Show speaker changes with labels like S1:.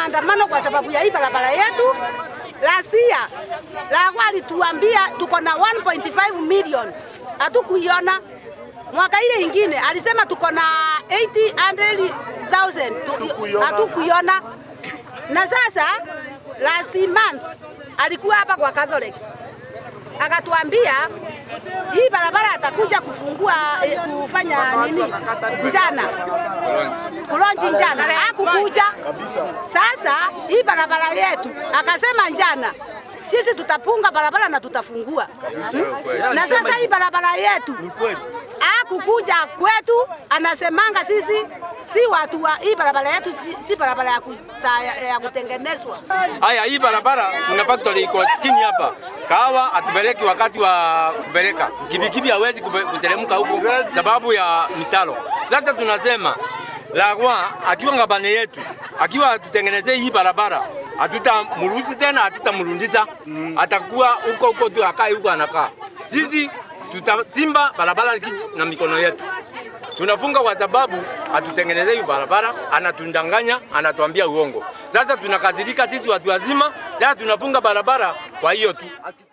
S1: maandamano kwa sababu ya hii barabara yetu. Last year Lagwa alituambia tuko na 1.5 million, hatukuiona. Mwaka ile ingine alisema tuko na 800,000 hatukuiona. Na sasa last month alikuwa hapa kwa Catholic akatuambia hii barabara atakuja kufungua eh, kufanya nini njana kulonji njana, hakukuja. Sasa hii barabara yetu akasema njana sisi tutapunga barabara na tutafungua hmm? Na sasa hii barabara yetu hakukuja kwetu, anasemanga sisi si watu wa hii barabara yetu si, si barabara ya, kuta, ya, ya kutengenezwa.
S2: Haya, hii barabara kuna factory iko chini hapa. Kahawa atupeleki wakati wa kupeleka kibikibi, hawezi kupe- kuteremka huko sababu ya mitalo. Sasa tunasema Lagwa akiwa ngabane yetu, akiwa atutengenezee hii barabara, hatutamruhusu tena, hatutamrudisha, atakuwa huko huko tu, akae huko anakaa. Sisi tutachimba barabara kichi na mikono yetu tunafunga kwa sababu atutengenezee hiyo barabara, anatundanganya, anatuambia uongo. Sasa tunakazirika sisi watu wazima, sasa tunafunga barabara kwa hiyo tu.